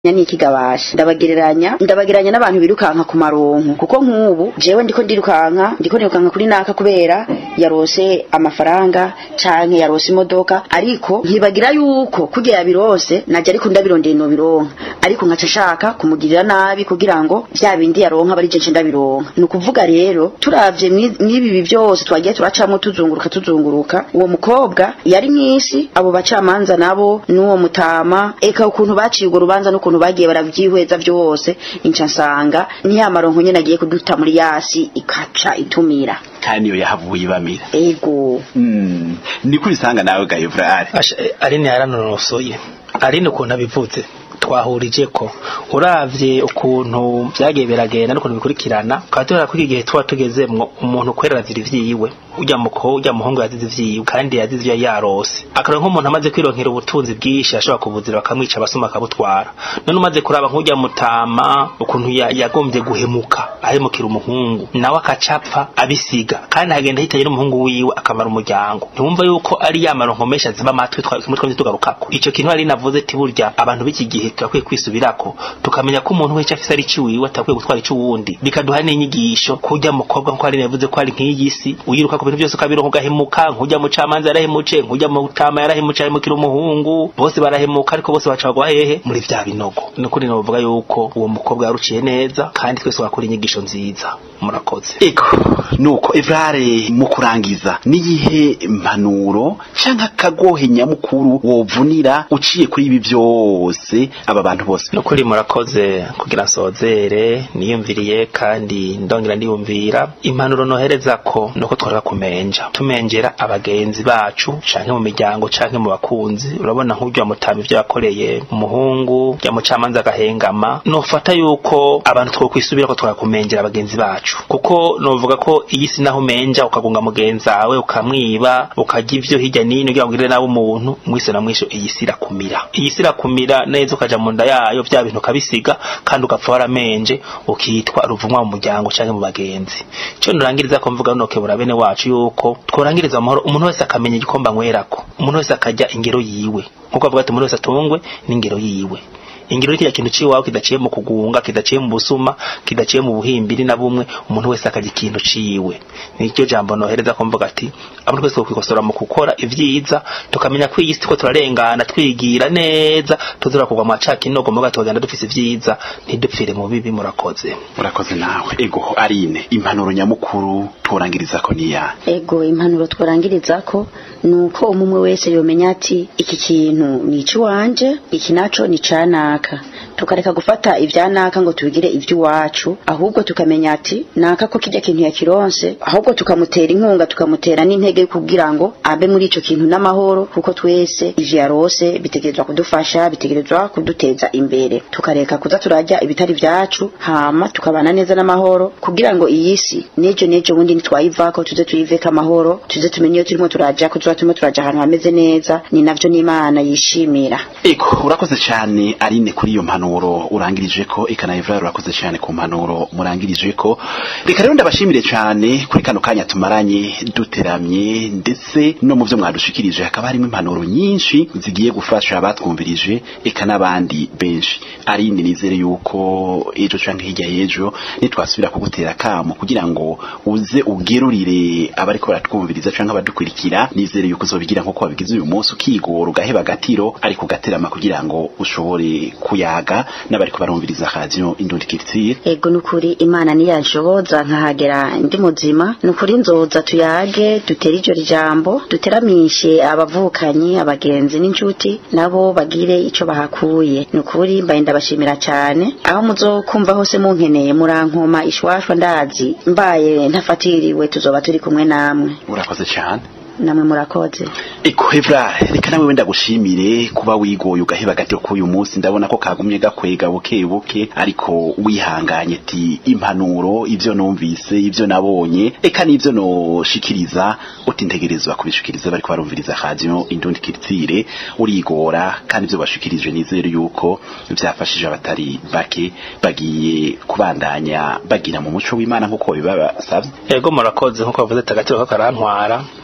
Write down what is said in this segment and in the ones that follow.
n'ikigabasha ndabagereranya ndabagereranya n'abantu birukanka ku maronko kuko nk'ubu jewe ndiko ndirukanka ndiko ndirukanka kuri naka kubera yarose amafaranga canke yarose imodoka ariko nkibagira yuko kurya yabirose naje ariko ndabirondeye no bironka ariko nkaca shaka kumugirira nabi kugira ngo vya bindi yaronka bari je ndabironka ni ukuvuga rero turavye mwibi byose twagiye turacamo tuzunguruka tuzunguruka uwo mukobwa yari mwisi abo bacamanza nabo n'uwo mutama eka ukuntu baciye urwo rubanza n'ukuntu bagiye baravyihweza vyose inca nsanga ni ya maronko nyene agiye kuduta muri yasi ikaca itumira kandi iyo yahavuye ibamira ego mm. niko ubisanga nawe gayevrari aline yaranonosoye aline ukuntu abivuze twahurije ko uravye ukuntu vyagiye biragenda n'ukuntu bikurikirana ukaba tubona ko iki gihe tuba tugezemwo umuntu kwera azira ivyiwe urya muko urya muhungu yazize ivyiwe kandi yazize ivyo yarose akarora nk'umuntu amaze kwironkera ubutunzi bwinshi ashobora kubuzira bakamwica abasuma akabutwara none umaze kuraba nk'urya mutama ukuntu yagombye guhemuka ahemukira umuhungu nawe akacapfa abisiga kandi hagenda hitaye n'umuhungu wiwe akamara umuryango ntiwumva yuko ari ya maronko menshi aziba amatwi kimwe twamye tugarukako ico kintu ari navuze ati burya abantu b'iki gihe turakwiye kwisubirako tukamenya ko umuntu wese afise ari ciwiwe atakwiye gutwara ic'uwundi bikaduha n'inyigisho kurya mukobwa nko ari yavuze ko ari nk'iyi si uyiruka ku bintu byose ukabironka ugahemuka nk'urya mucamanza yarahemutse nk'urya mutama yarahemutse ahemukira umuhungu bose barahemuka ariko bose baca bagwa hehe muri vya binogo nukuri novuga yuko uwo mukobwa yaruciye neza kandi twese wakora inyigisho nziza murakoze ego nuko evrare mu kurangiza niyihe impanuro canke akagohe nyamukuru wovunira uciye kuri ibi byose aba bantu bose nukuri murakoze kugira nsozere niyumviriye kandi ndongera ndiyumvira impanuro nohereza ko nuko twareka kumenja tumenjera abagenzi bacu canke mu miryango canke mu bakunzi urabona nk'urya mutama ivyo yakoreye umuhungu ya mucamanza agahengama nofata yuko abantu twokwisubira ko twakakumenjera abagenzi bacu kuko novuga ko iyi si naho umenja ukagunga mugenzi wawe ukamwiba ukarya ivyo hirya nino kugira ngo ugirire nawe umuntu mwise na mwisho iyi si irakumira iyi si irakumira neza ukaja mu nda yayo vya bintu ukabisiga kandi ugapfa waramenje ukitwa ruvumwa mu muryango canke mu bagenzi ico nurangiriza ko mvuga nokebura bene wacu yuko tworangiriza amahoro umuntu wese akamenya igikomba anywerako umuntu wese akarya ingero yiwe nkuko bavuga ati umuntu wese atungwe n'ingero yiwe ingiro kiriya kintu ciwawe kidaciye mu kugunga kidaciye mu busuma kidaciye mu buhimbiri na bumwe umuntu wese akarya ikintu ciwe nicyo jambo nohereza ko mvuga ati abantu twese kwikosora mu gukora ivyiza tukamenya ko iyi si ko turarengana twigira neza tuzura kugwa mu caka inogo muga tugenda dufise ivyiza ntidupfire mu bibi murakoze murakoze nawe ego arine impanuro nyamukuru turangiriza ko niya ego impanuro tworangiriza ko nuko umumwe wese yomenya ati iki kintu ni ikiwanje iki naco ni canaka tukareka gufata ivya naka ngo tubigire ivy'iwacu ahubwo tukamenya ati naka ko kirya kintu yakironse ahubwo tukamutera inkunga tukamutera n'intege kugira ngo abe muri ico kintu n'amahoro kuko twese ivyo yarose bitegerezwa kudufasha bitegerezwa kuduteza imbere tukareka kuza turarya ibitari vyacu hama tukabana neza n'amahoro kugira ngo iyi si nejo nejo bundi nitwayivako tuze tuyiveko amahoro tuze tumenye iyo turimo turaja ko tuba turimo turaja ahantu hameze neza ni navyo n'imana yishimira ego urakoze cyane arine kuri iyo mpanuro urangirije ko eka na Evra urakoze cyane ku mpanuro murangirije ko reka rero ndabashimire cyane kuri kano kanya tumaranye duteramye ndetse no mu byo mwadushikirije hakaba harimo impanuro nyinshi zigiye gufasha abatwumvirije eka n'abandi benshi arine nizere yuko ejo canke hirya y'ejo nitwasubira kugutera kamo kugira ngo uze ugerurire abariko baratwumviriza canke abadukurikira nizere yuko uzobigira nkuko wabigize uyu munsi ukigora ugaheba agatiro ariko ugaterama kugira ngo ushobore kuyaga n'abariko barumviriza radio indundi kiritsire ego nukuri imana niyanshoboza nkahagera ndi muzima nukuri nzoza tuyage dutere iryo jambo duteramishe abavukanyi abagenzi n'inshuti nabo bagire ico bahakuye nukuri mbaye ndabashimira cyane aho muzokumva hose munkeneye murankoma ishwashwa ndazi mbaye ntafatiriwe tuzoba turi kumwe namwe urakoze cyane namwe murakoze eko Evra reka nawe wenda gushimire kuba wigoye ugaheba gato k'uyu munsi ndabona ko kagumye gakwega buke buke ariko wihanganye ati impanuro ivyo numvise ivyo nabonye eka n'ivyo noshikiriza uti ntegerezwa kubishikiriza bariko barumviriza radio indundi kiritsire urigora kandi ivyo bashikirije nizere yuko vyafashije abatari bake bagiye kubandanya bagira mu muco w'Imana nkuko bibabasavye ego murakoze nkuko bavuze tagatiro ko karantwara burya imyaka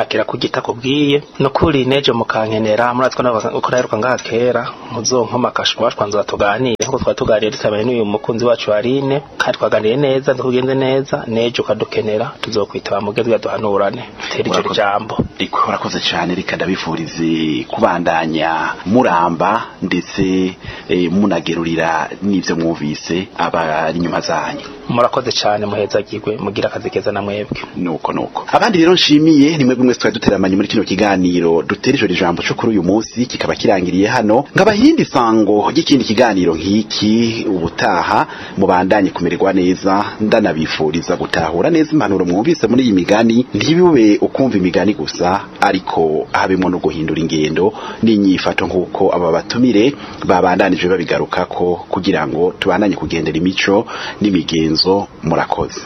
yakira kugita kubwiye no kuri neje mukankenera muratwa uko naheruka ngaha kera muzonkoma akashwa twanza tuganire nkuko twatuganiriye dutabanye n'uyu mukunzi wacu Aline kandi twaganiriye neza ndukugenze neza neje ukadukenera tuzokwitaba mugezi yaduhanurane tera icyo jambo riko urakoze cyane reka ndabifurize kubandanya muramba ndetse eh, munagerurira n'ivyo mwumvise abari inyuma zanyu murakoze cyane muhezagirwe mugira akazi keza na mwebwe nuko nuko abandi rero nshimiye ni mwebwe mwese twari duteramanye muri kino kiganiro dutera ijoro ijambo cyo kuri uyu munsi kikaba kirangiriye hano nkaba hirindi sango ry'ikindi kiganiro nk'iki ubutaha mubandanye kumererwa neza ndanabifuriza gutahura neza impanuro mwumvise muri iyi migani ntibibe ukumva imigani gusa ariko habemo no guhindura ingendo n'inyifato nk'uko aba batumire babandanije babigarukako kugira ngo tubandanye kugendera imico n'imigenzo murakoze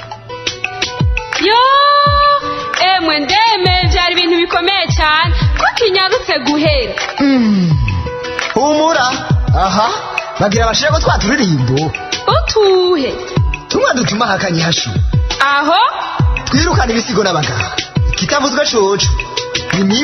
yo emwe ndeme byari ibintu bikomeye cyane ko kinyarutse guhera humura aha bagira bashire ko twaturirimbo utuhe tumwe dutuma hakanye hashu aho twirukana ibisigo n'abagabo kitavuzwe coco ni